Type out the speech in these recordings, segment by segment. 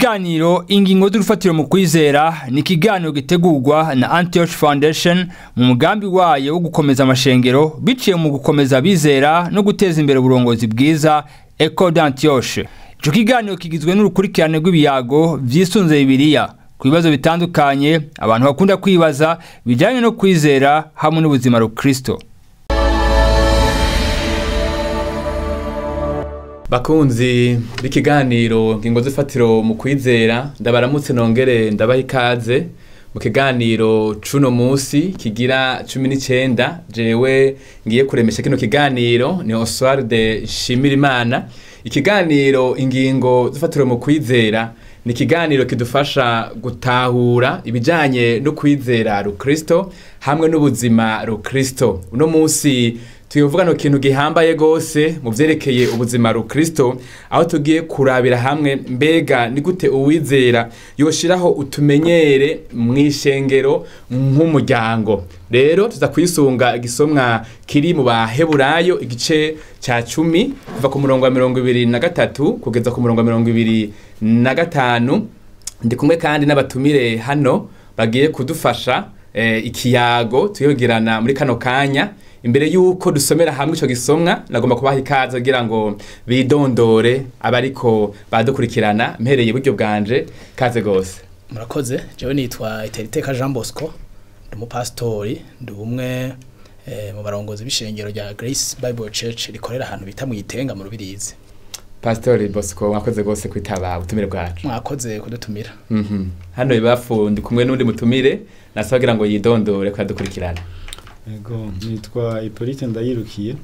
ikiganiro ingingo z'urufatiro mu kwizera ni ikiganiro gitegurwa na Antioch Foundation mu mugambi wayo wo gukomeza amashengero biciye mu gukomeza abizera no guteza imbere uburongozi bwiza Eco d'Antioche. Ico kiganiro kigizwe n'urukurikirane rw'ibiyago vyisunze Bibiliya ku bibazo bitandukanye abantu bakunda kwibaza bijanye no kwizera hamwe n'ubuzima rukristo. bakunzi b'ikiganiro ngingo z'ifatiro mu kwizera ndabaramutse nongere ndabaha ikaze mu kiganiro cuno musi kigira cumi n'icenda jewe ngiye kuremesha kino kiganiro ni Oswald Shimirimana ikiganiro ingingo z'ifatiro mu kwizera ni ikiganiro kidufasha gutahura ibijanye no kwizera rukristo hamwe n'ubuzima rukristo uno musi tuyovuga no kintu gihambaye gose mu vyerekeye ubuzima rukristo aho tugiye kurabira hamwe mbega ni gute uwizera yoshiraho utumenyere mw'ishengero nk'umuryango rero tuza kwisunga igisomwa kiri mu baheburayo igice ca cumi kuva ku murongo wa mirongo ibiri na gatatu kugeza ku murongo wa mirongo ibiri na gatanu ndi kumwe kandi n'abatumire hano bagiye kudufasha eh, ikiyago tuyogirana muri kano kanya imbere yuko dusomera hamwe ico gisomwa nagomba kubaha ikaze kugira ngo bidondore abariko badukurikirana mpereye iburyo bwanje kaze gose murakoze jewe nitwa iteriteka jean bosco ndi umupasitori ndi umwe eh, mu barongozi b'ishengero rya grace bible church rikorera ahantu bita mu itenga mu rubirizi pastori bosco mwakoze gose kwitaba ubutumire bwacu mwakoze kudutumira Mhm. hano ibafu ndi kumwe n'undi mutumire nasaba kugira ngo yidondore ko yadukurikirana Ego nitwa Hippolyte Ndayirukiye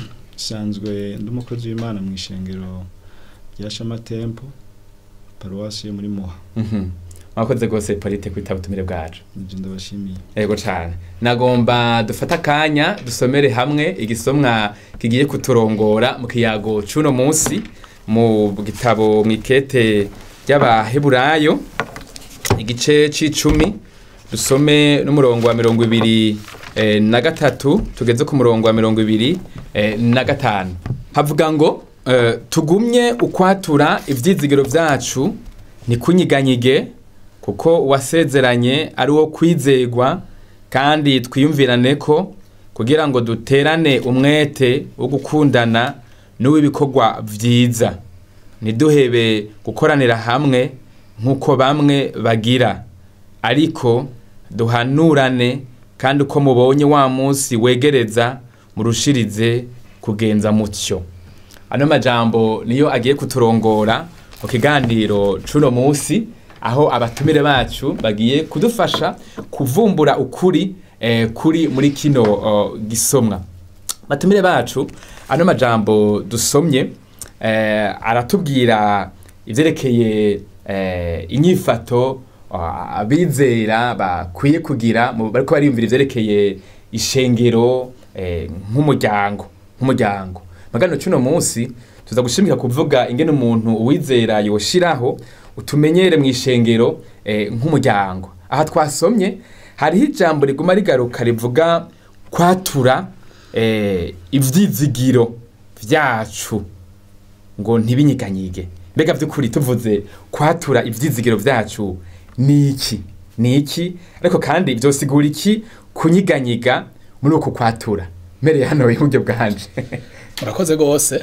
nsanzwe ndi umukozi w'Imana mu ishengero rya Shama Temple paruwasi yo muri Muha Mhm. mwakoze gose polite kwitaba ubutumire bwacu nivyo ndabashimiye Ego cane. Nagomba dufata akanya dusomere hamwe igisomwa kigiye kuturongora mu kiyago cuno munsi mu gitabo mwikete ry'abaheburayo igice c'icumi dusome n'umurongo wa mirongo ibiri eh, na gatatu tugeze ku murongo wa mirongo ibiri eh, na gatanu havuga ngo eh, tugumye ukwatura ivyizigiro vyacu ntikunyiganyige kuko uwasezeranye ari wo kwizegwa kandi twiyumvirane ko kugira ngo duterane umwete wo gukundana n'uw'ibikorwa vyiza ntiduhebe gukoranira hamwe nk'uko bamwe bagira ariko duhanurane kandi uko mubonye wa munsi wegereza murushirize kugenza mutyo ano majambo niyo agiye kuturongora mu kiganiro cuno munsi aho abatumire bacu bagiye kudufasha kuvumbura ukuri eh, kuri muri kino uh, gisomwa batumire bacu ano majambo dusomye eh, aratubwira ivyerekeye eh, inyifato uh, abizera bakwiye kugira mu- bariko bariyumvira ivyerekeye ishengero eh, nk'umuryango nk'umuryango magano cuno munsi tuza gushimika kuvuga ingene umuntu uwizera yoshiraho utumenyere mu ishengero eh, nk'umuryango aha twasomye hariho ijambo riguma rigaruka rivuga kwatura eh, ivyizigiro vyacu ngo ntibinyiganyige mbega vy'ukuri tuvuze kwatura ivyizigiro vyacu ni iki ni iki ariko kandi vyosigura iki kunyiganyiga muri uku kwatura mpereye hano iburyo bwanje murakoze gose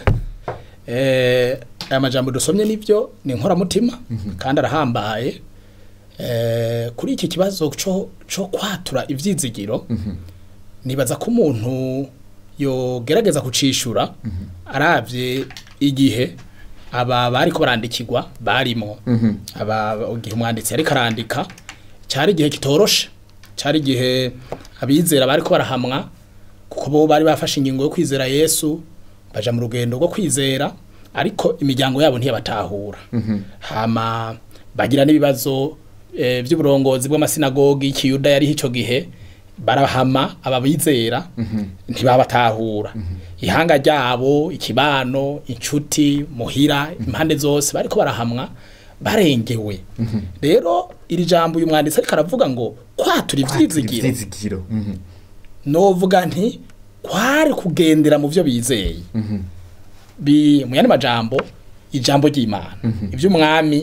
eh, aya majambo dusomye nivyo ni inkoramutima kandi arahambaye eh, kuri iki kibazo co, co kwatura ivyizigiro nibaza ko umuntu yogerageza kucishura aravye igihe aba bariko barandikirwa barimo aba igihe umwanditsi yariko arandika cari igihe kitoroshe cari igihe abizera bariko barahamwa kuko bo bari bafashe ingingo yo kwizera Yesu baja mu rugendo rwo kwizera ariko imiryango yabo ntiyabatahura hama bagira n'ibibazo eh, vy'uburongozi bw'amasinagogi y'ikiyuda yari ico gihe barahama ababizera ntibabatahura ihanga ryabo ikibano inshuti muhira impande zose bariko barahamwa barengewe rero iri jambo uyu mwanditsi ariko aravuga ngo kwatura ivyizigiro ivyizigiro Mhm. novuga nti kwari kugendera mu byo bizeye bi mu yandi majambo ijambo ry'Imana iby'umwami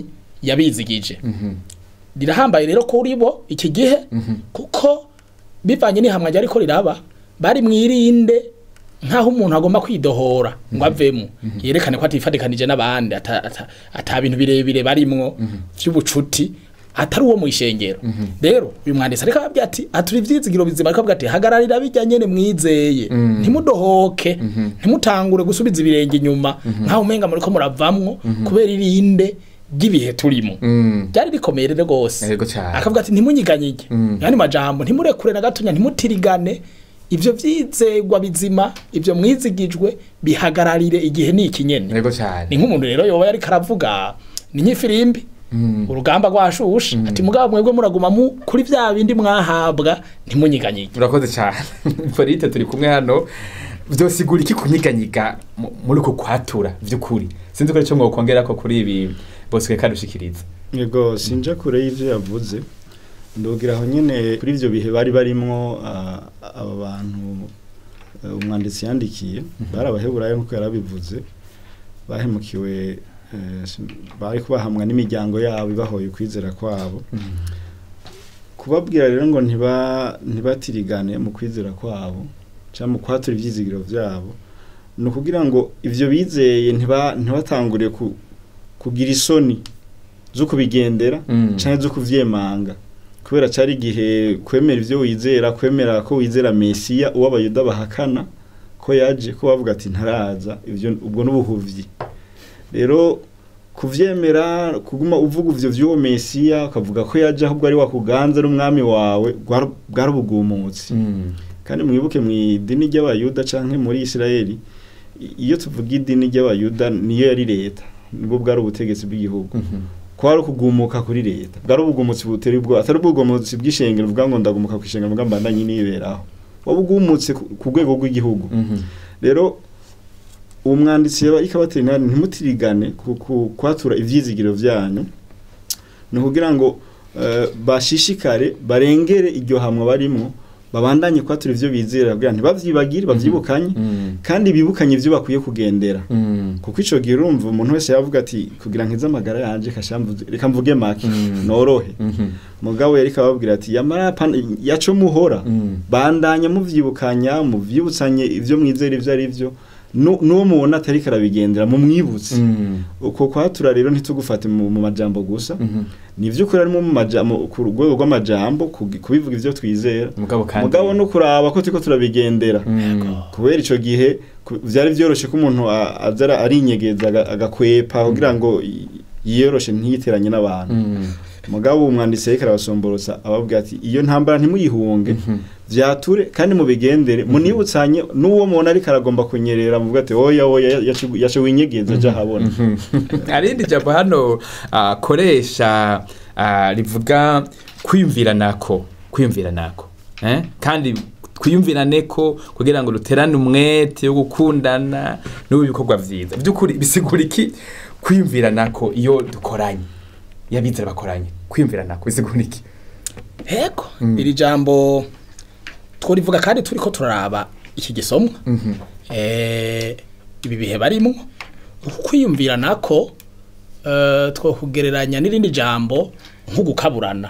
yabizigije rirahambaye rero kuri bo iki gihe kuko bivanye n'ihamwa ryari ko riraba bari mwirinde nk'aho umuntu agomba kwidohora ngo avemo yerekane ko atifatikanije n'abandi ata, ata, ata bintu birebire barimwo vy'ubucuti atari uwo mu ishengero rero uyu mwanditsi ariko ababwira ati aturi ivyizigiro bizima ariko ababwira ati hagararira bijya nyene mwizeye ntimudohoke ntimutangure gusubiza ibirenge inyuma nk'aho umenga muriko muravamwo kubera irinde ry'ibihe turimo Mm. byari bikomeye rero rwose Yego cane. akavuga ati ntimunyiganyige yani majambo ntimurekure na gatonya ntimutirigane ivyo vyizegwa bizima ivyo mwizigijwe bihagararire igihe ni ikinyene Yego cyane. ni nk'umuntu rero yoba yariko aravuga ni nk'ifirimbi urugamba rwashushe ati mugabo mwebwe muraguma mu kuri vya bindi mwahabwa ntimunyiganyige Urakoze cyane. Polite turi kumwe hano. Vyosigura iki kunyiganyiga mu- muri uko kwatura vy'ukuri. Sinzi ko ico mwokongera ko kuri ibi bose kadushikiriza. yego sinja kure y'ivyo yavuze ndogira aho nyene kuri ivyo bihe bari barimwo ah, aba bantu eh, umwanditsi yandikiye bari abaheburayo nk'uko yarabivuze bahemukiwe eh, sin- bari kubahamwa n'imiryango yabo ibahoye ukwizera kwabo kubabwira rero ngo ntiba ntibatirigane mu kwizera kwabo cyangwa mu kwatura ivyizigiro vyabo ni ukugira ngo ivyo bizeye ntiba ntibatangure ku, kugira isoni zo kubigendera Mm. canke zo kuvyemanga kubera cari igihe kwemera ivyo wizera kwemera ko wizera mesiya uwo abayuda bahakana ko yaje ko bavuga ati ntaraza ivyo ubwo n'ubuhuvyi rero kuvyemera kuguma uvuga ivyo vy'uwo mesiya ukavuga ko yaje ahubwo ari wakuganza ari umwami wawe bwari bwari ubugumutsi Mm. kandi mwibuke mu idini ry'abayuda canke muri isirayeli i- iyo tuvuga idini ry'abayuda niyo yari leta nibwo bwari ubutegetsi bw'igihugu Mhm. kwari ukugumuka kuri leta bwari ubugumutsi butera ubwo atari ubugumutsi bw'ishengero uvuga ngo ndagumuka ku ishengero mvuga mbandanye niberaho waba ugumutse ku ku rwego rw'igihugu Mhm. rero uwo mwanditsi yaba ikabatera ntimutirigane ku- ku- kwatura ivyizigiro vyanyu ni ukugira ngo eh, bashishikare barengere iryo hamwe barimwo babandanye kwatura ivyo bizera kugira ntibavyibagire bavyibukanye Mm. kandi bibukanye ivyo bakwiye kugendera Mm. kuko ico gihe urumva umuntu wese yavuga ati kugira nkize amagara yanje kashamvuze reka mvuge make Mm. norohe Mhm. mugabo yari kababwira ati yamara pana- yaco muhora Mm. bandanya muvyibukanya muvyibutsanye ivyo mwizera ivyo ari vyo Nu- n'uwo mubona atari karabigendera mumwibutse Mm. uko kwatura rero ntitugufate mu, mu majambo gusa Mhm. ni ivy'ukuri arimo mu majambo ku rwego rw'amajambo kugi- kubivuga ivyo twizera Mugabo kandi. mugabo no kuraba ko turiko turabigendera Mm. kubera ico gihe ku- vyari vyoroshe ko umuntu a- aza ara- arinyegeza aga- agakwepa kugira ngo i- yiyoroshe ntiyiteranye n'abantu Mm. mugabo umwanditsi yariko arabasomborotsa ababwira ati iyo ntambara ntimuyihunge Mhm. vyature kandi mubigendere munibutsanye n'uwo mubona ariko aragomba kunyerera muvuga ati oya oya yace- yace winyegeza aja habona arindi jambo hano akoresha rivuga kwiyumvira nako kwiyumvira nako eh? kandi twiyumvirane ko kugira ngo duterane umwete wo gukundana n'ubu ibikorwa vyiza by'ukuri bisigura iki kwiyumvira nako iyo dukoranye iyo abizera bakoranye kwiyumvira nako bisigura iki Ego iri jambo tworivuga kandi turiko turaraba iki gisomwa Mhm. eh ibi bihe barimo ukwiyumvira nako eh twokugereranya n'irindi jambo nko gukaburana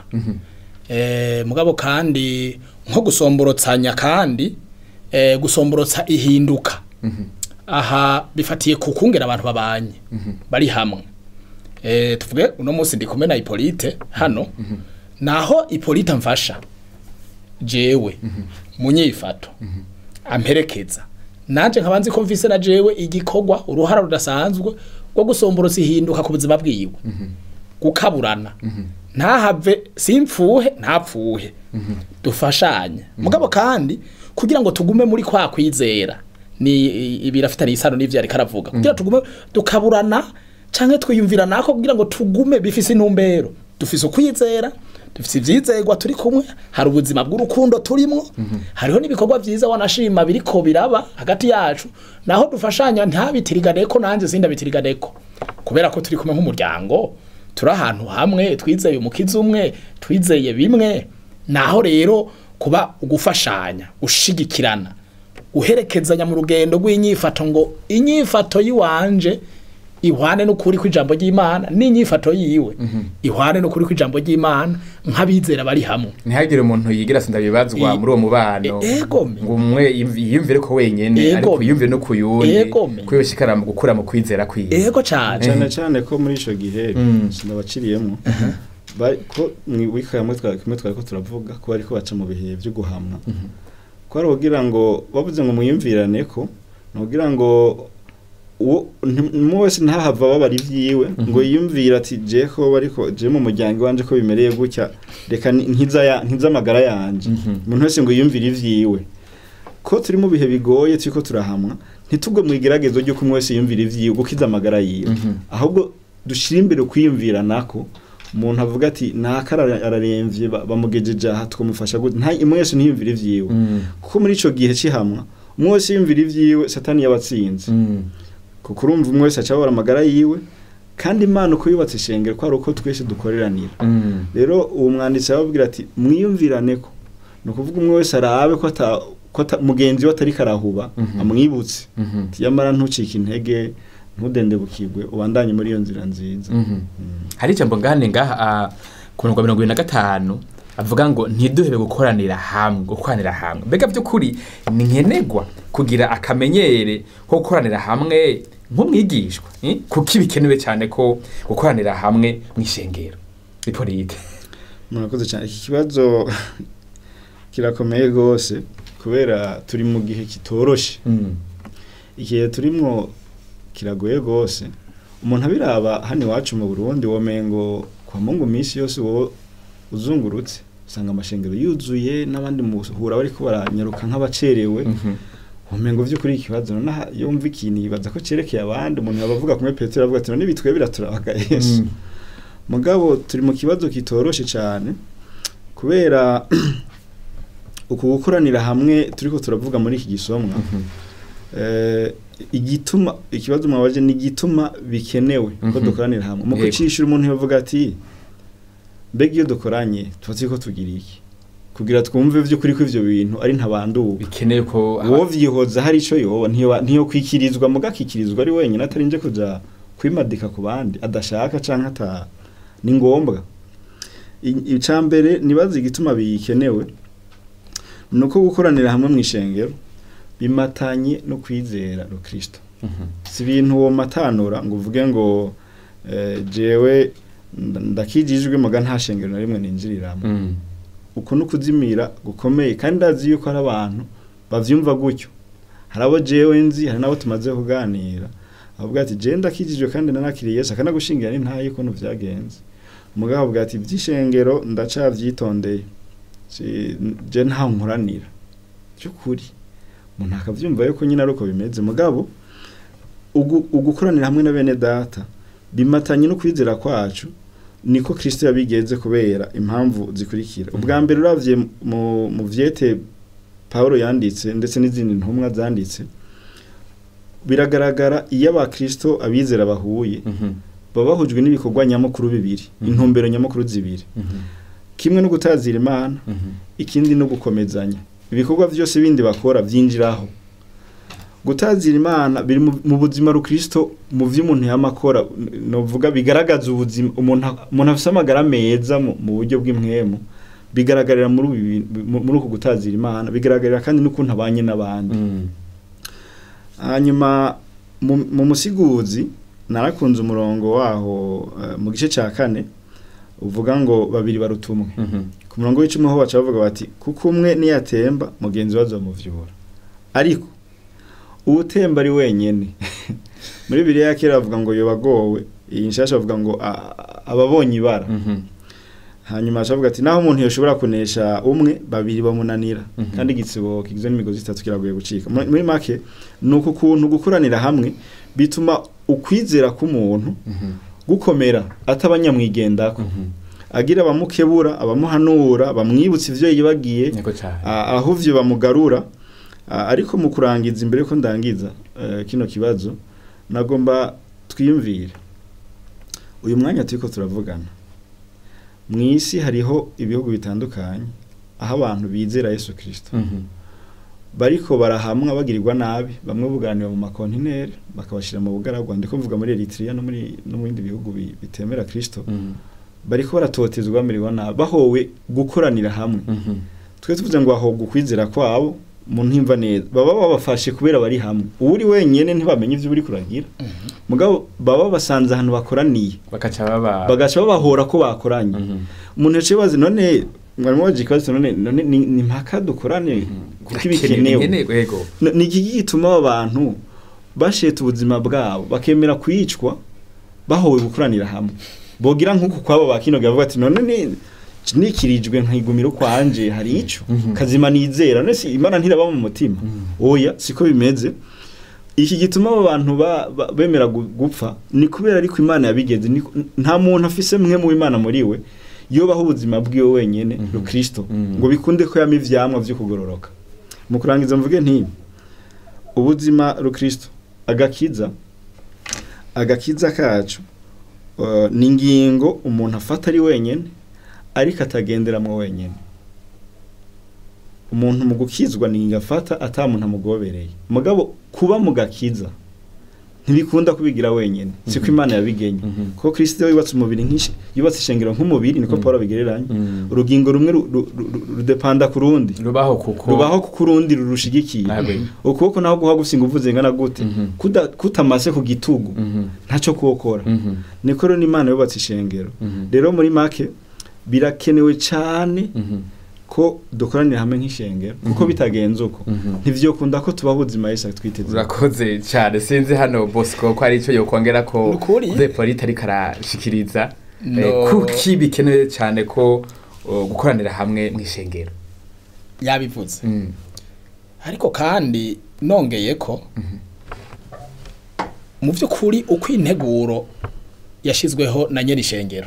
eh mugabo kandi nko gusomborotsanya kandi eh gusomborotsa ihinduka aha bifatiye ku kungera abantu babanye bari hamwe eh tuvuge uno munsi ndi kumwe na Hippolyte hano naho Hippolyte amfasha jewe munyifato amperekeza nanje nkaba nzi ko mvise na jewe igikorwa uruhara rudasanzwe rwo gusomborotsa ihinduka ku buzima bwiwe gukaburana ntahave simpfuhe ntapfuhe dufashanye mugabo kandi kugira ngo tugume muri kwa kwizera ni ibirafitanye isano n'ivyo ariko aravuga kugira tugume dukaburana canke twiyumvira nako kugira ngo tugume bifise intumbero dufise ukwizera dufise ivyizerwa turi kumwe hari ubuzima bw'urukundo turimwo hariho n'ibikorwa vyiza wanashima biriko biraba hagati yacu naho dufashanya ntabitiriganeko nanje sindabitiriganeko kubera ko turi kumwe nk'umuryango turi ahantu hamwe twizeye umukizi umwe twizeye bimwe naho rero kuba ugufashanya ushigikirana uherekezanya mu rugendo rw'inyifato ngo inyifato yiwanje ihwane n'ukuri kw'ijambo ry'imana n'inyifato yiwe ihwane n'ukuri kw'ijambo ry'imana nk'abizera bari hamwe ntihagire umuntu yigira sinda bibazwa I- muri uwo mubano E- egome. ngo umwe yiyumv- yiyumvire ko wenyene Egome. ariko yiyumvire no ku yundi Egome. ko yoshikara mu gukura mu kwizera kwiwe ego cane cyane cyane ko muri ico gihe Mm. sinabaciriyemo bari ko mwibika kamwe twari kumwe twari ko turavuga ko bariko baca mu bihe byo guhamwa ko ari kugira ngo bavuze ngo mwiyumvirane ko ni kugira ngo uwo nti- wese ntahava babara ivyiwe ngo yiyumvire ati je ko bariko je mu muryango wanje ko bimereye gutya reka ni- nkiza ya- nkiza amagara yanje Mhm. umuntu wese ngo yiyumvire ivyiwe ko turi mu bihe bigoye turiko turahamwa ntitugwe mu igeragezo ry'uko umwe wese yiyumvira ivyiwe gukiza amagara yiwe Mhm. ahubwo dushira imbere kwiyumvira nako umuntu avuga ati naka ara- araremvye ba- bamugejeje aha twamufasha gute nta umwe wese ntiyumvire ivyiwe Mm. kuko muri ico gihe cihamwa umwe wese yiyumvira ivyiwe satani yabatsinze Mm. kuko urumva umwe wese acabora amagara yiwe kandi imana uko yubatse ishengero ko ari uko twese dukoreranira Mm. rero uwo mwanditsi arababwira ati mwiyumvirane ko ni ukuvuga umwe wese arabe ko ata ko ata- mugenzi we atari karahuba Mhm. amwibutse Mhm. ati yamara ntucike intege ntudendebukirwe ubandanye muri iyo nzira nziza Mhm. hari ijambo ngane ngaha ah, ku mirongo mirongo ibiri na gatanu avuga ngo ntiduhebe gukoranira hamwe gukoranira hamwe mbega by'ukuri ni nkenerwa kugira akamenyere ko gukoranira hamwe nk'umwigishwa eh? kuko bikenewe cyane ko gukoranira hamwe mu ishengero bipolite murakoze cyane iki kibazo kirakomeye rwose kubera turi mu gihe kitoroshe igihe turimwo kiragoye rwose umuntu abiraba hano iwacu mu burundi womengo kwa mungu minsi yose wowe uzungurutse usanga amashengero yuzuye n'abandi muhura bariko baranyaruka nk'abacerewe womengo vy'ukuri ikibazo nonaha yumva ikintu yibaza ko cerekeye abandi umuntu yaba avuga kumwe petero avuga ati none bitwe biraturabaga yesu mugabo turi mu kibazo kitoroshe cyane kubera uku gukoranira hamwe turiko turavuga muri iki gisomwa eh, igituma ikibazo mwabaje ni igituma bikenewe ko Mhm. dukoranira hamwe mu Yego. kucishura umuntu yavuga ati mbega iyo dukoranye tuba turiko tugira iki kugira twumve vy'ukuri ko ivyo bintu ari ntabanduwe bikeneye ko uwo vyihoza hari ico yoba ntiyo ntiyo kwikirizwa mugakikirizwa ari wenyine atarinje kuja kwimadika ku bandi adashaka canke ata ni ngombwa I- ica mbere nibaza igituma bikenewe nuko gukoranira hamwe mu ishengero bimatanye no kwizera rukristo Mhm. si ibintu uwo matanura ngo uvuge ngo eh, jewe nda- ndakijijwe muga nta shengero na rimwe ninjiriramo Mm. uko no kuzimira gukomeye kandi ndazi yuko hari abantu bavyumva gutyo hari abo jewe nzi hari n'abo tumaze kuganira avuga ati jewe ndakijijwe kandi nanakiriye Yesu akanagushingira ni ntayo ukuntu vyagenze umugabo avuga ati ivy'ishengero ndacavyitondeye Si- je nta nkoranira by'ukuri umuntu akavyumva yuko nyine ari uko bimeze mugabo ugu- ugukoranira hamwe na bene data bimatanye no kwizera kwacu niko Kristo yabigenze kubera impamvu zikurikira ubwa mbere uravye mu mu vyete Paulo yanditse ndetse n'izindi ntumwa zanditse biragaragara iyo abakristo abizera bahuye Mhm. baba bahujwe n'ibikorwa nyamukuru bibiri Mhm. intumbero nyamukuru zibiri Mhm. kimwe no gutazira imana Mhm. ikindi no gukomezanya ibikorwa byose bindi bakora byinjiraho gutazira imana biri mu- mu buzima rukristo mu vyo umuntu yamakora novuga bigaragaza ubuzima umuntu umuntu afise amagara meza mu mu buryo bw'impwemu bigaragarira muri ubu bintu- mu- muri uku gutazira imana bigaragarira kandi n'ukuntu abanye n'abandi Mm. hanyuma mu, mu musiguzi narakunze umurongo waho eh, mu gice cya kane uvuga ngo babiri baruta umwe Mhm. ku murongo w'icumi ho baca bavuga bati kuko umwe niyatemba mugenzi we azomuvyura ariko uwutemba ari wenyene muri bibiliya ya kera bavuga ngo yobagowe iyi nshasha bavuga ngo a- a- ababonye ibara Mhm. hanyuma aca avuga ati naho umuntu yoshobora kunesha umwe babiri bamunanira Mhm. kandi igitsibo kigizwe n'imigozi itatu kiragoye gucika Muri- muri make ni uku kuntu gukoranira hamwe bituma ukwizera k'umuntu Mhm. gukomera atabanyamwigendako Mhm. agira abamukebura abamuhanura bamwibutsa ivyo yibagiye Yego cyane. a- aho ivyo bamugarura A- ariko mu kurangiza imbere ko ndangiza eh, kino kibazo nagomba twiyumvire uyu mwanya turiko turavugana mu isi hariho ibihugu bitandukanye aho abantu bizera Yesu Kristo Mhm. bariko barahamwa bagirirwa nabi bamwe buganira mu makontineri bakabashira mu bugaragwa ndiko mvuga muri Eritrea no muri no mu bindi bihugu bi- bitemera Kristo Mm. bariko baratotezwa bamerewe nabi bahowe gukoranira hamwe Mhm. twe tuvuze ngo aho gukwizera kwabo mu ntimva neza baba babafashe kubera bari hamwe uri wenyene ntibamenye ivyo uri kuragira mugabo baba basanze ahantu bakoraniye bakaca baba bagaca babahora ko bakoranye Mhm. umuntu yaciye bazi none mwarimu waje ikibazo none none ni ni mpaka dukorane kuko ibikenewe Bikenewe, yego N- ni iki gituma aba bantu basheta ubuzima bwabo bakemera kwicwa bahowe gukoranira hamwe bogira nk'uku kwabo bakinoga bavuga ati none ni nikirijwe nkigumira kwanje hari ico Mhm. kazima nizera none si imana ntiraba mu mutima oya siko bimeze iki gituma abo bantu ba, ba, bemera gu- gupfa ni kubera ariko imana yabigenze Ni- nta muntu afise mwe mu imana muri we yobaho ubuzima bwiwe wenyene Mhm. rukristo Mhm. ngo bikunde ko yama ivyamwa vyo kugororoka mu kurangiza mvuge nti ubuzima rukristo agakiza agakiza kacu uh, ni ingingo umuntu afata ari wenyene ariko atagenderamwo wenyene umuntu mu gukizwa ni ingingo afata ata muntu amugobereye mugabo kuba mu gakiza ntibikunda kubigira wenyene siko Mhm. imana yabigenye Mhm. kuko kristo yubatse umubiri nk'ishi yubatse ishengero nk'umubiri niko Mhm. paul abigereranya Mhm. urugingo rumwe ru- ru- ru- rudepanda ku rundi rubaho kuko rubaho kuko urundi rurushigikiye Nagwe. ukuboko naho guha gusa ingufu zingana gute Mhm. Kuda- kutamase ku gitugu Mhm. ntacyo kuwukora Mhm. niko rero n'imana yubatse ishengero Mhm. rero muri make birakenewe cyane Mhm. ko dukoranira hamwe nk'ishengero kuko Mhm. bitagenze uko Mhm. ntivyokunda ko tubaho ubuzima yesu twiteze urakoze cyane sinzi hano bosco ko ari icyo yokongera ko Nukuri. ze polite ariko arashikiriza No. Eh, kuki bikenewe cyane ko uh, gukoranira hamwe mu ishengero yabivuze Mm. ariko kandi nongeye ko mu by'ukuri uko integuro yashyizweho na nyiri ishengero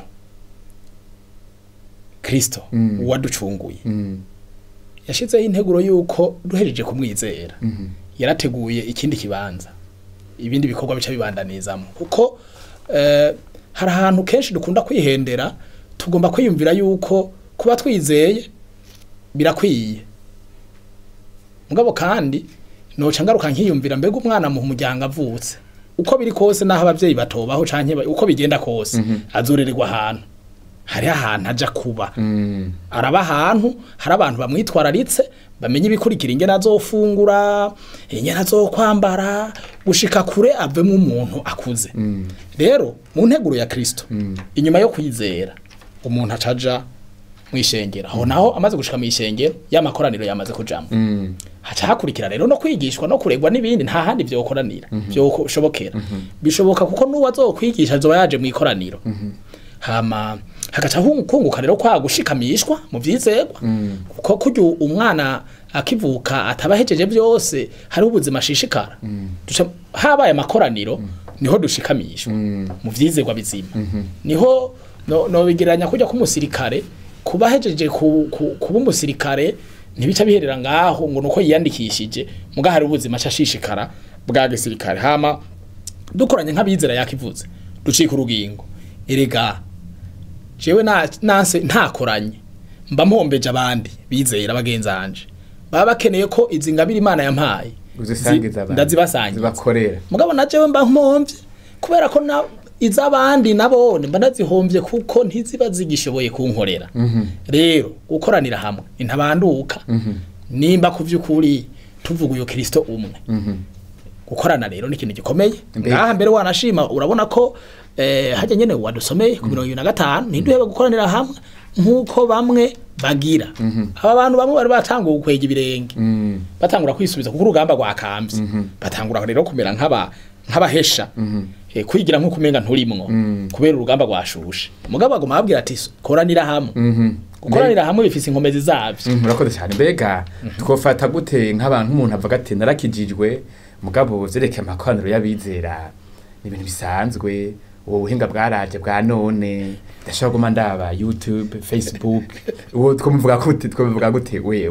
kirisito Mm. uwaducunguye Mm. yashyizeho integuro y'uko duhejeje kumwizera Mhm. yarateguye ikindi kibanza ibindi bikorwa bica bibandanizamo kuko eh, hari ahantu kenshi dukunda kwihendera tugomba kwiyumvira yuko kuba twizeye birakwiye mugabo kandi noca ngaruka nkiyumvira mbega umwana mu muryango avutse uko biri kose naho abavyeyi batobaho canke ba- uko bigenda kose Mhm. azorererwa ahantu hariho ahantu aja kuba Mm. araba ahantu hari abantu bamwitwararitse bamenye ibikurikira ingene azofungura ingene azokwambara gushika kure avemo umuntu akuze Mm. rero mu nteguro ya kristo Mm. inyuma yo kwizera umuntu acaja mu ishengero aho naho amaze gushika mu ishengero y'amakoraniro yamaze kujamo Mm. haca hakurikira rero no kwigishwa no kuregwa n'ibindi nta handi vyokoranira vyoshobokera bishoboka kuko n'uwo azokwigisha azoba yaje mu ikoraniro hama hagaca hu- kunguka rero kwa gushikamishwa mu vyizegwa Mm. kuko kurya umwana akivuka atabahejeje byose hariho ubuzima ashishikara Duca- habaye amakoraniro niho dushikamishwa Mm. mu vyizegwa bizima Mhm. niho no, no bigeranya kujya k'umusirikare kuba hejeje ku, ku, kuba umusirikare ntibica biherera ngaho ngo nuko yiyandikishije muga hari ubuzima ashishikara bwa gisirikare hama dukoranye nk'abizera yakivuze ducika urugingo erega jewe na nanse ntakoranye mba mpombeje abandi bizera bagenzanje baba bakeneye ko izi ngabire imana yampaye uzisangiza zi- abantu ndazibasangiza zibakorera mugabo na jewe mba nkomvye kubera ko na iz'abandi nabone mba ndazihombye kuko ntiziba zigishoboye kunkorera Mhm. rero gukoranira hamwe intabanduka Mhm. nimba ku vy'ukuri tuvuga uyo kristo umwe Mhm. gukorana rero ni ikintu gikomeye Mbega. ngaha mbere wanashima urabona ko eh, hajya nyene wadusomeye ku mirongo ibiri na gatanu ntiduhebe gukoranira hamwe nk'uko bamwe bagira aba bantu bamwe bari batanguye gukwega ibirenge Mm. batangura kwisubiza kuko urugamba rwakambye Mhm. batangura rero kumera nk'aba nk'abahesha Mhm. eh, kwigira nk'uko umenga nturimwo Mm. kubera urugamba rwashushe mugabo aguma ababwira ati koranira hamwe Mhm. gukoranira hamwe bifise inkomezi zavyo Mm, murakoze cyane mbega twofata gute nk'abantu umuntu avuga ati narakijijwe mugabo vyerekeye amakoraniro y'abizera ni ibintu bisanzwe ubu buhinga bwaraje bwa none ndashobora guma ndaba youtube facebook uwo twomuvuga gute twomuvuga gute wewe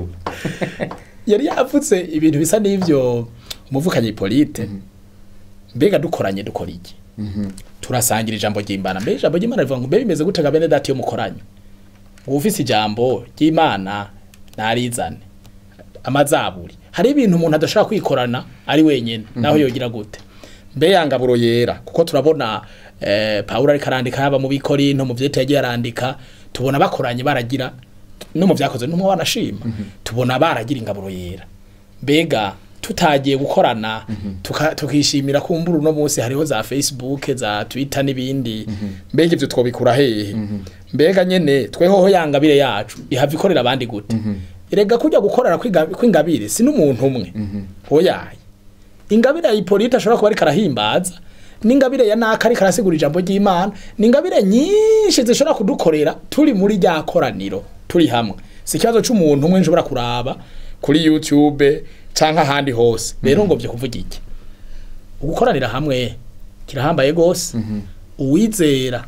yari yavutse ibintu bisa n'ivyo umuvukanyi polite mbega dukoranye dukora iki Mhm. turasangira ijambo ry'imana mbega ijambo ry'imana rivuga ngo mbe bimeze gute ga bene dati yo mukoranye ngo ufise ijambo ry'imana narizane amazaburi hari ibintu umuntu adashobora kwikorana ari wenyine naho yogira gute mbe yangaburo yera kuko turabona eh, Pawulo ariko arandika yaba mu bikorinto mu vyete yagiye arandika tubona bakoranye baragira no mu vyakoze n'umwe wanashima tubona baragira ingaburo yera mbega tutagiye gukorana tuka- tukishimira kumbura uno munsi hariho za facebook za twitter n'ibindi mbega ivyo twobikura hehe mbega nyene twehoho yangabire yacu ihava ikorera abandi gute erega kujya gukorera kw'iga- kw'ingabire si n'umuntu umwe oyaye ingabire ya Hippolyte ashobora kuba ariko arahimbaza n'ingabire ya naka ariko arasigura ijambo ry'Imana n'ingabire nyinshi zishobora kudukorera turi muri rya koraniro turi hamwe si ikibazo c'umuntu umwe nshobora kuraba kuri YouTube canke ahandi hose rero ngo vyo kuvuga iki ugukoranira hamwe kirahambaye gose uwizera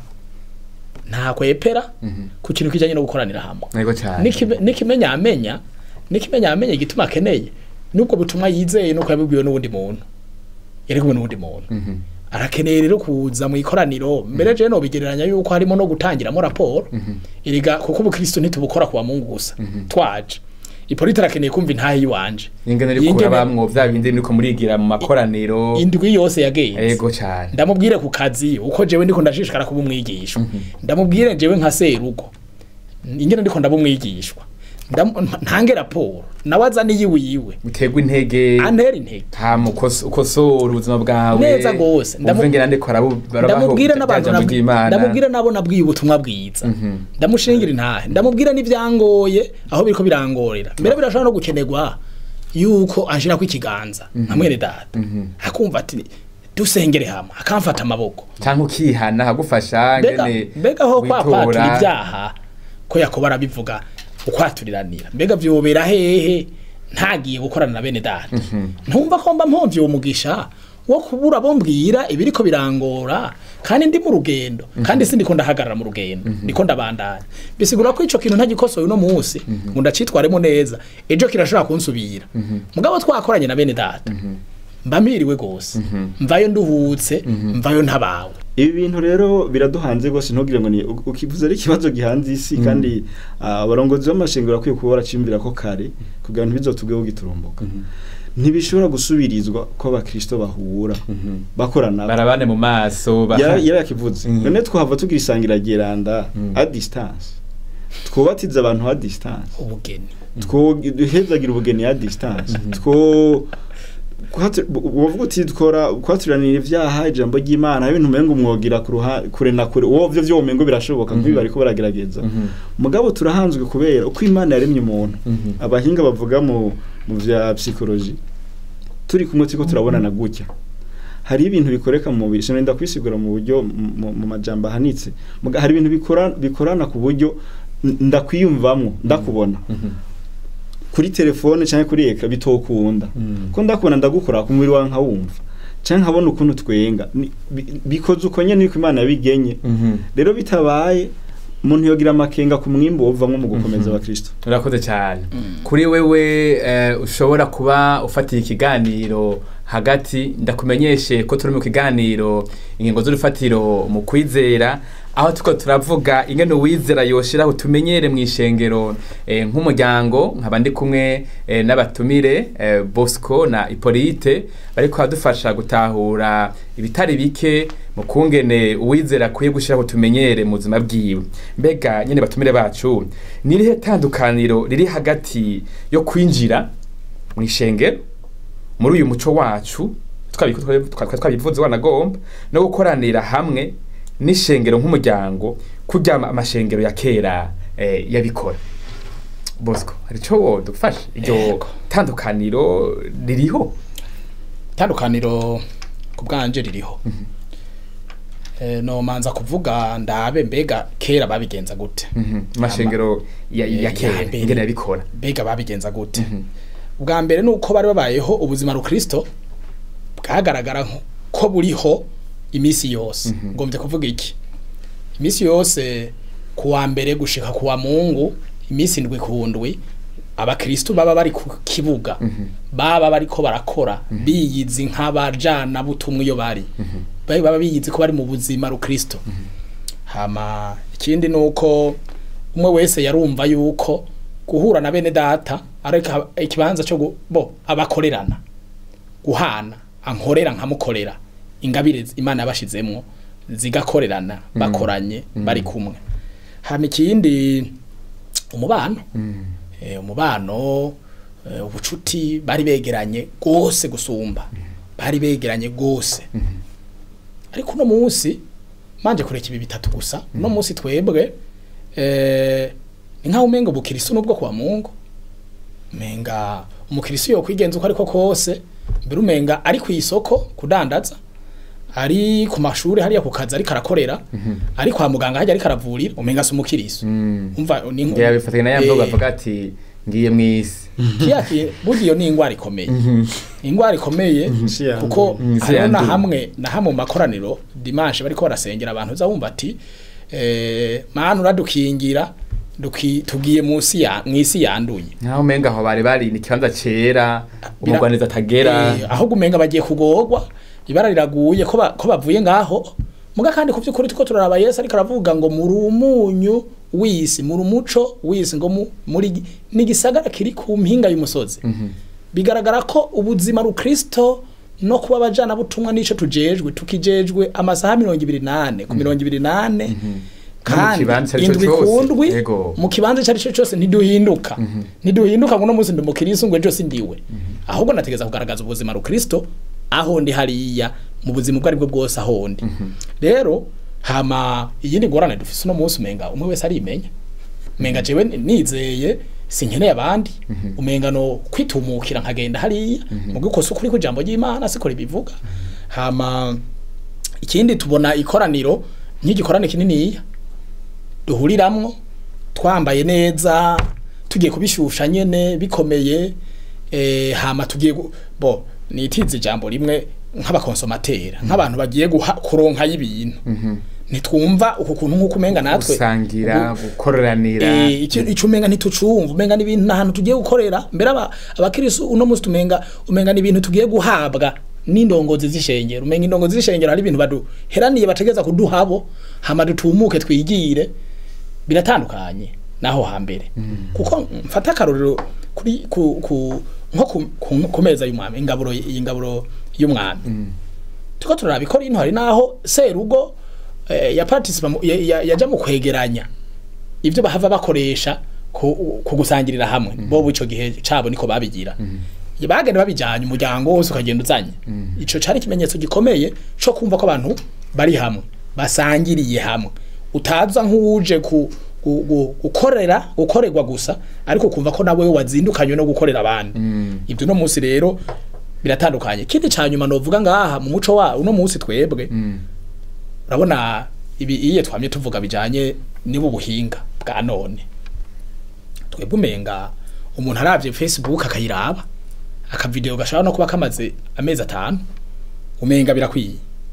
nta kwepera ku kintu kijanye no gukoranira hamwe Ego cyane. Nikime- nikimenya amenya nikimenya amenya igituma akeneye nubwo butumwa yizeye nuko yabibwiwe n'uwundi muntu yari kumwe n'uwundi muntu arakeneye rero kuza mu ikoraniro mbere je no bigereranya yuko harimo no gutangiramo raporo iriga kuko ubukristo ntitubukora kuwa mungu gusa twaje Hippolyte arakeneye kumva intahe yiwanje ingene uri Ingene- kurabamwo vya bindi niko murigira mu makoraniro indwi yose yagenze ego cyane ndamubwire ku kazi uko jewe ndiko ndashishikara kuba umwigishwa ndamubwire jewe nka serugo ingene ndiko ndaba umwigishwa Ndam- ntange raporo nawe azana iyiwe yiwe utegwa intege antera intege hama ukos- ukosora ubuzima bwawe Neza gose. Ndamu- umve ngene ndiko arabu- barabaho ndamubwire bya n'abantu jambo nabwi- ry'Imana. ndamubwire nabo nabwiye ubutumwa bwiza ndamushingira intahe ndamubwire n'ivyangoye aho biriko birangorera mbere birashobora no gukenerwa yuko anshirako ikiganza nka mwene data akumva ati dusengere hamwe akamfata amaboko canke ukihana hagufasha mbega ngene mbega ho kwa witora. kwatura ibyaha ko yakobo arabivuga ukwaturiranira mbega vyobera hehe ntagiye gukorana na bene data ntumva ko mba mpomvye uwo mugisha wo kubura bombwira ibiriko birangora kandi ndi mu rugendo kandi sindiko ndahagarara mu rugendo ndiko ndabandanya bisigura ko ico kintu ntagikosoye uno munsi ngo ndacitwaremo neza ejo kirashobora kunsubira mugabo twakoranye na bene data mba mpiriwe gose mvayo nduhutse mvayo ntabawe ibi bintu rero biraduhanze rwose ntugire ngo ni ukivuze ari ikibazo gihanze isi kandi ah, abarongozi b'amashengero bakwiye kuba baraciyumvira ko kare kugira ngo ntibizotubweho giturumbuka ntibishobora gusubirizwa ko abakristo bahura bakorana barabane mu maso baha- yari yari yakivuze Mhm. none twahava tugira isangira geranda a distance twubatiza abantu a distance ubugeni duhezagira ubugeni ya distance two kwatu- bu- wovuga uti dukora kwaturanira ivyaha ijambo ry'Imana hari ibintu umengo umwogira ku ruha kure na kure uwo vyo vyo umengo birashoboka kuko bariko baragerageza mugabo turahanzwe kubera uko Imana yaremye umuntu abahinga bavuga mu mu vya psychology turi kumwe turiko turabonana gutya hari ibintu bikoreka mu mubiri sinenda kwisigura mu buryo mu- mu- mu majambo ahanitse Muga- hari ibintu bikora bikorana ku buryo n- ndakwiyumvamwo ndakubona kuri telefone cyangwa kuri eka bitokunda ko ndakubona ndagukora ku mubiri wawe nkawumva cyangwa nkabona ukuntu twenga Ni- bi- bikoze uko nyene niko Imana yabigenye Mhm. rero bitabaye umuntu yogira amakenga ku mwimbo wovamwo mu gukomeza abakristo urakoze cyane kuri wewe eh, ushobora kuba ufatiye ikiganiro hagati ndakumenyeshe ko turi mu kiganiro ingingo z'urufatiro mu kwizera aho tuko turavuga ingene uwizera yoshiraho tumenyere mu ishengero eh, nk'umuryango nkaba ndi kumwe eh, n'abatumire eh, Bosco na Hippolyte bariko badufasha gutahura ibitari bike mu kungene uwizera akwiye gushiraho tumenyere mu buzima bwiwe mbega nyene batumire bacu ni irihe tandukaniro riri hagati yo kwinjira mu ishengero muri uyu muco wacu twabiko- twa- twa- twabivuze wanagomba no gukoranira hamwe n'ishengero nk'umuryango kurya ama- amashengero ya kera eh, yabikora bosco hari ico wodufasha iryo Yego. tandukaniro ririho itandukaniro ku bwanje ririho Eh, no manza kuvuga ndabe mbega kera babigenza gute Mhm. amashengero ya, Eh, ya ya kera mbere. ingene yabikora mbega babigenza gute bwa mbere ni uko bari babayeho ubuzima rukristo bwagaragara nko- ko buriho iminsi yose ngombye kuvuga iki iminsi yose kuwa mbere gushika kuwa mungu iminsi ndwi ku ndwi abakristo baba bari ku kibuga baba bariko barakora biyizi nk'abajana butumwa iyo bari bari baba biyizi ko bari mu buzima rukristo hama ikindi nuko umwe wese yarumva yuko guhura na bene data ariko ikibanza cyo gu- bo abakorerana guhana ankorera nkamukorera ingabire z- imana yabashizemwo zigakorerana bakoranye bari kumwe hama ikindi umubano eh, umubano eh, ubucuti bari begeranye gose gusumba bari begeranye gose ariko uno munsi manje kureka ibi bitatu gusa uno munsi twebwe eh, ni nkaho umenga ubukirisu nubwo kwa mungu umenga umukirisu yo kwigenza uko ariko kose mbere umenga ari ku isoko kudandaza ari ku mashuri hariya ku kazi ariko arakorera ari kwa muganga hajya ariko aravurira umenga si umukirisu umva ni nko- ngira bifatanya na ya mvugo Eh, bavuga ati ngiye mu isi kiyakiye burya iyo ni ingwara ikomeye ingwara ikomeye Isi yanduye. kuko Mm, isi hariho na yanduye. hamwe na hamwe mu makoraniro dimanche bariko barasengera abantu uza wumva ati eh, mana uradukingira duki- tugiye munsi ya mwisi yanduye nkaho umenga aho bari bari ni ikibanza cera Bira- umugwaniza atagera Eh, ahubwo umenga bagiye kugorwa ibara riraguye ko ba- ko bavuye ngaho muga kandi ku by'ukuri tuko turaraba Yesu ariko aravuga ngo muri umunyu w'isi muri umuco w'isi ngo mu- muri gi- ni gisagara kiri ku mpinga y'umusozi bigaragara ko ubuzima rukristo no kuba abajana butumwa nico tujejwe tukijejwe amasaha mirongo ibiri nane ku mirongo ibiri nane kandi kibanza ico indwi cose. ku ndwi Yego. mu kibanza icyo ari cyo cyose ntiduhinduka ntiduhinduka ngo uno munsi ndi umukirisi ngo ejo sindiwe ahubwo nategeza kugaragaza ubuzima rukristo aho ndi hariya mu buzima ubwo aribwo bwose aho ndi rero hama iyindi ngorane dufise uno munsi umenga umwe wese arimenya umenga jewe nizeye sinkeneye abandi umenga no kwitumukira nkagenda hariya mu gikosa ukuri kw'ijambo ry'imana siko ribivuga hama ikindi tubona ikoraniro nk'igikorane kininiya duhuriramwo twambaye neza tugiye kubishusha nyene bikomeye eh, hama tugiye gu- bo nitize ijambo rimwe nk'abakonsomatera nk'abantu bagiye guha kuronka y'ibintu nitwumva uku kuntu nk'uko umenga natwe gusangira ubu- gukoranira Eh, icyo icyo umenga ntitucumva umenga ni ibintu nahantu tugiye gukorera mbere aba abakirisu uno munsi tumenga umenga ni ibintu tugiye guhabwa n'indongozi z'ishengero umenga indongozi z'ishengero hari ibintu baduheraniye bategeza kuduhabo hama dutumuke twigire biratandukanye naho hambere kuko mfata akarorero kuri ku, ku nko ku, ku, ku meza y'umwami ingaburo iyi ngaburo y'umwami tuko turabikora ino hari naho serugo eh, ya participa mu- ya- ya- yaja mu kwegeranya ibyo bahava bakoresha ku ku gusangirira hamwe bo ico gihe cabo niko babigira bagenda babijanye umuryango wose ukagenda uzanye ico cari ikimenyetso gikomeye co kumva ko abantu bari hamwe basangiriye hamwe utaza nk'uje ku gu- gu- gukorera gukorerwa gusa ariko kumva ko nawe wazindukanywe no gukorera abandi ibyo no munsi rero biratandukanye ikindi ca nyuma novuga ngaha mu muco wa uno munsi twebwe urabona ibi iye twamye tuvuga bijanye nibu buhinga bwa none twebwe umenga umuntu aravye Facebook akayiraba akavideo gashobora no kuba kamaze amezi atanu umenga birakwiye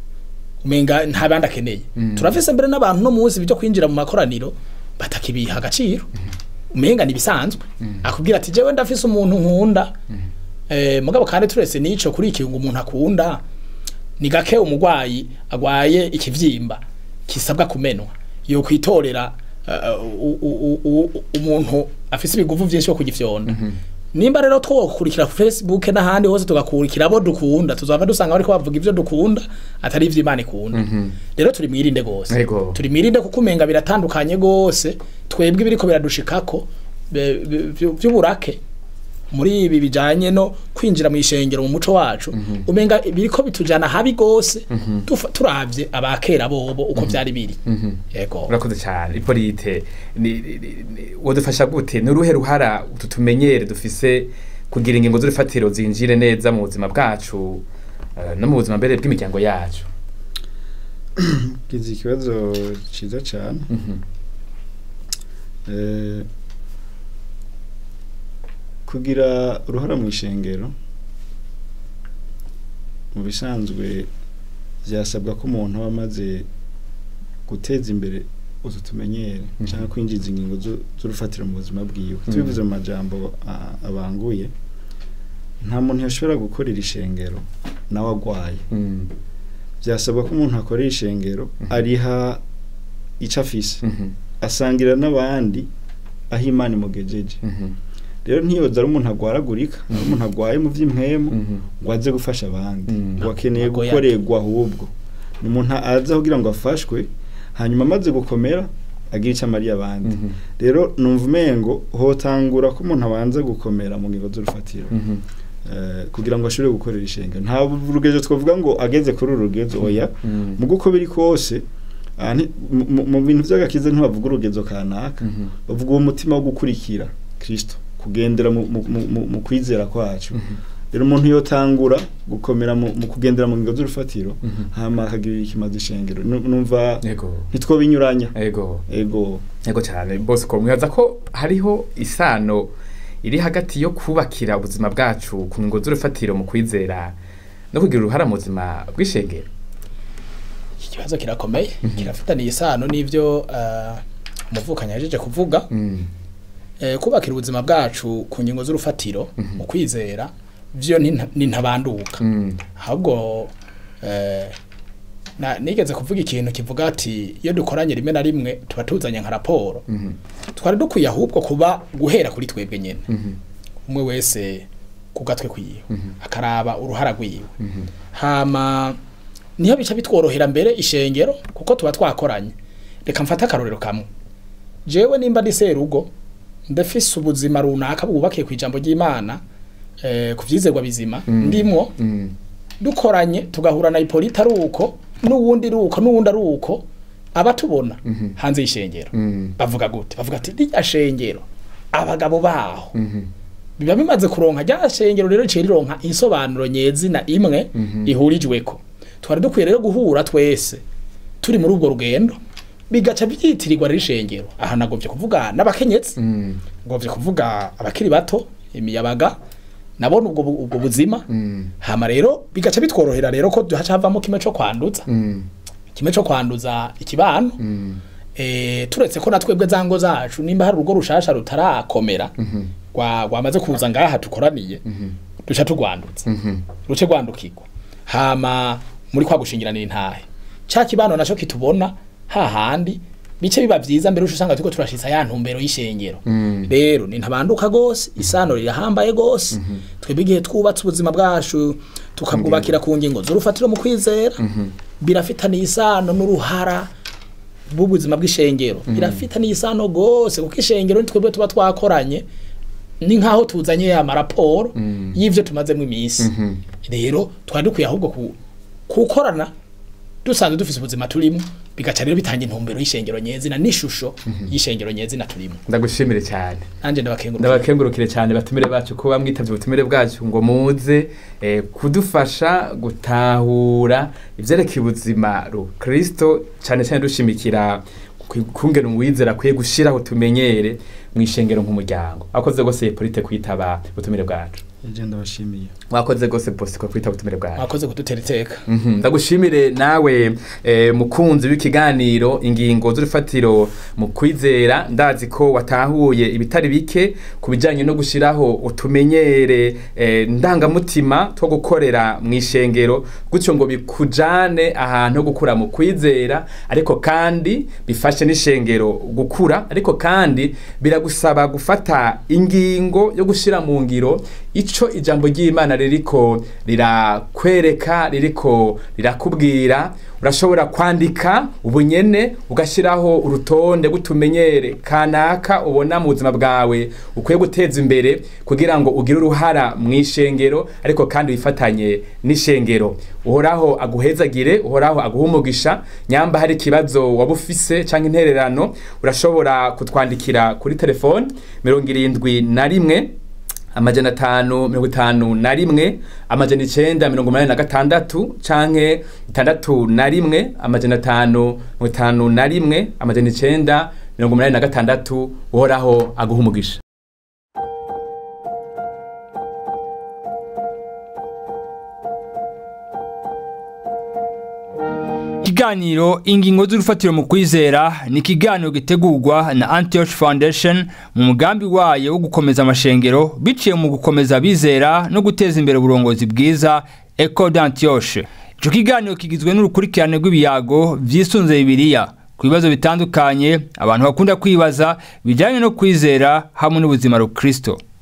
umenga nta bandi akeneye turafise mbere n'abantu no munsi byo kwinjira mu makoraniro batakibiha agaciro umenga nibisanzwe akubwira ati jewe ndafise umuntu nkunda eh mugabo kandi turese nico kuri iki ngo umuntu akunda ni gake umugwayi agwaye ikivyimba kisabwa kumenwa yo kwitorera uh, u- u- u- u- umuntu afise ibiguvu vyinshi yo kugifyonda nimba rero twokurikira Facebook n'ahandi hose tugakurikira abo dukunda tuzava dusanga bariko bavuga ivyo dukunda atari ivyo Imana ikunda rero turi mwirinde gose Yego. turi mwirinde kuko umenga biratandukanye gose twebwe biriko biradushikako be- be- vyu- vy'uburake muri ibi bijanye no kwinjira mu ishengero mu muco wacu umenga biriko bitujana habi gose tufa- turavye abakera bobo uko vyari biri yego urakoze cyane ipolite ni- ni- ni- wodufasha gute ni uruhe ruhara utu tumenyere dufise kugira ingingo z'urufatiro zinjire neza mu buzima bwacu eh, no mu buzima mbere bw'imiryango yacu kizi ikibazo ciza cyane Eh, kugira uruhara mu ishengero mu bisanzwe byasabwa ko umuntu aba amaze guteza imbere utu tumenyere cyangwa kwinjiza ingingo zu- z'urufatiro mu buzima bwiwe tubivuze mu majambo a- abanguye nta muntu yashobora gukorera ishengero nawe agwaye Mm, byasabwa ko umuntu akorera ishengero Mhm. ariha icyo afise mhm, asangira n'abandi aho imana imugejeje Mhm. rero ntiyoza ari umuntu agwaragurika ari umuntu agwaye mu vy'impwemu Mhm. ngo aze gufasha abandi Mm. ngo akeneye Ntabwo gukorerwa ahubwo ni umuntu aza kugira ngo afashwe hanyuma amaze gukomera agira icyo amariye abandi Mhm. rero numva umengo hotangura ko umuntu abanza gukomera mu ngingo z'urufatiro Mhm. eh, kugira ngo ashobore gukorera ishengero nta rugezo twavuga ngo ageze kuri uru rugezo oya Mhm. mu guko biri kose ah, nti- mu- mu- mu bintu by'agakiza ntibavuga urugezo kanaka Mhm. bavuga uwo mutima wo gukurikira kristo kugendera mu, mu, mu, mu, mu kwizera kwacu rero umuntu yotangura gukomera mu, mu kugendera mu ngingo z'urufatiro Mhm. hama akagirira ikimaze ishengero Nu- numva Yego. ntitwobinyuranya Ego. ego Yego cyane bose ko mwibaza ko hariho isano iri hagati yo kubakira ubuzima bwacu ku ngo z'urufatiro mu kwizera no kugira uruhara mu buzima bw'ishengero iki kibazo kirakomeye kirafitaniye isano n'ivyo eh, umuvukanyi yajeje kuvuga Mm. eh, kubakira ubuzima bwacu ku ngingo z'urufatiro mu kwizera vyo ni nta- ni ntabanduka Mm. ahubwo eh, na nigeze kuvuga ikintu kivuga ati iyo dukoranye rimwe na rimwe tuba tuzanye nka raporo Mhm. twari dukwiye ahubwo kuba guhera kuri twebwe nyene Mhm. umwe wese ku gatwe kwiwe Mhm. akaraba uruhara rwiwe Mhm. hama niho bica bitworohera mbere ishengero kuko tuba twakoranye reka mfate akarorero kamwe jewe nimba ndi serugo ndafise ubuzima runaka bwubakiye ku ijambo ry'imana eh, ku vyizerwa bizima Mm. ndimwo Mm. dukoranye tugahura na Ipolita ari uko n'uwundi ari uko n'uwundi ari uko abatubona Mhm. hanze y'ishengero Mm. bavuga gute bavuga ati rya shengero abagabo baho Mhm. biba bimaze kuronka rya shengero rero riciye rironka insobanuro nyezina imwe Mhm. ihurijweko twari dukwiye rero guhura twese turi muri ubwo rugendo bigaca byitirirwa rero ishengero aha nagovye kuvuga n'abakenyezi Mm. ngovye kuvuga abakiri bato imiyabaga nabona ubwo bu- ubwo buzima Mm. hama rero bigaca bitworohera rero ko haca havamo kimwe co kwanduza Mm. kimwe co kwanduza ikibano Mm. eh turetse ko natwebwe zango zacu nimba hari urugo rushasha rutarakomera Mhm. rwa rwamaze kuza ngaha tukoraniye Mhm. duca tugwandutse Mhm. ruce rwandukirwa hama muri kwa gushingiranira intahe ca kibano naco kitubona hahandi bice biba vyiza mbere usanga turiko turashitsa ya ntumbero y'ishengero Mm. rero ni ntabanduka gose isano rirahambaye gose twebwe igihe twubatse ubuzima bwacu tukabwubakira ku ngingo z'urufatiro mu kwizera birafitaniye isano n'uruhara bw'ubuzima bw'ishengero birafitaniye isano gose kuko ishengero ni twebwe tuba twakoranye ni nkaho tuzanye ya maraporo Mm. y'ivyo tumazemo iminsi Mhm. rero twari dukwiye ahubwo ku- kukorana dusanzwe dufise ubuzima turimo bigaca rero bitanga intumbero y'ishengero nyezina n'ishusho y'ishengero nyezina turimo ndagushimire cyane nanje ndabakengurukira ndabakengurukire cyane batumire bacu kuba mwitavye ubutumire bwacu ngo muze eh, kudufasha gutahura ivyerekeye ubuzima rukristo cyane cyane dushimikira ku- kungena umwizera akwiye gushiraho tumenyere mu ishengero nk'umuryango akoze gose polite kwitaba ubutumire bwacu je ndabashimiye wakoze gose bosiko kwitaba ubutumire bwacu mwakoze kudutera iteka Mhm, ndagushimire nawe eh, mukunzi w'ikiganiro ingingo z'urufatiro mu kwizera ndazi ko watahuye ibitari bike ku bijyanye no gushyiraho utumenyere eh, ndangamutima two gukorera mu ishengero gutyo ngo bikujane ahantu ho gukura mu kwizera ariko kandi bifashe n'ishengero gukura ariko kandi biragusaba gufata ingingo yo gushyira mu ngiro ico ijambo ry'imana ririko rirakwereka ririko rirakubwira urashobora kwandika ubunyene ugashyiraho urutonde rw'utumenyere kanaka ubona mu buzima bwawe ukwiye guteza imbere kugira ngo ugire uruhara mu ishengero ariko kandi wifatanye n'ishengero uhoraho aguhezagire uhoraho aguhe umugisha nyamba hari ikibazo waba ufise cyangwa intererano urashobora kutwandikira kuri telefone mirongo irindwi na rimwe amajana atanu mirongo itanu na rimwe amajana icenda mirongo umunani na gatandatu canke itandatu na rimwe amajana atanu mirongo itanu na rimwe amajana icenda mirongo umunani na gatandatu uhoraho aguha umugisha ikiganiro ingingo z'urufatiro mu kwizera ni ikiganiro gitegurwa na antioch foundation mu mugambi wayo wo gukomeza amashengero biciye mu gukomeza abizera no guteza imbere uburongozi bwiza eco d'antioche ico kiganiro kigizwe n'urukurikirane rw'ibiyago vyisunze bibiliya ku bibazo bitandukanye abantu bakunda kwibaza bijyanye no kwizera hamwe n'ubuzima rukristo